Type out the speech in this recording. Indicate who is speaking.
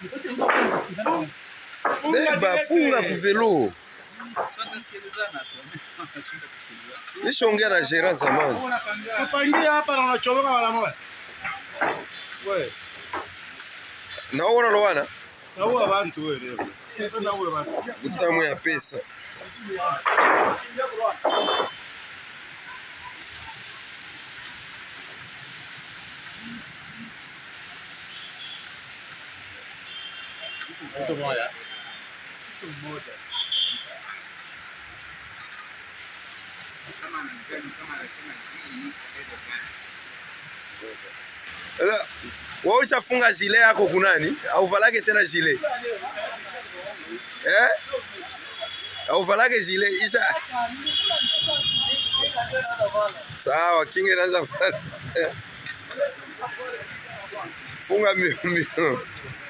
Speaker 1: Beba, funga kuvelo. Nishaongea na Gerard zamani.
Speaker 2: Tupangie hapa na unachomoka mara moja. Wewe,
Speaker 1: Na wewe unalowana
Speaker 2: naua bantu wewe leo. Naua bantu.
Speaker 1: utamu ya pesa.
Speaker 2: Mtu mmoja.
Speaker 1: Sasa, Wewe ushafunga jile yako kunani? Au valage tena jile? Eh? Au valage jile isha. Sawa, kinge naanza vala. Funga mbio mbio.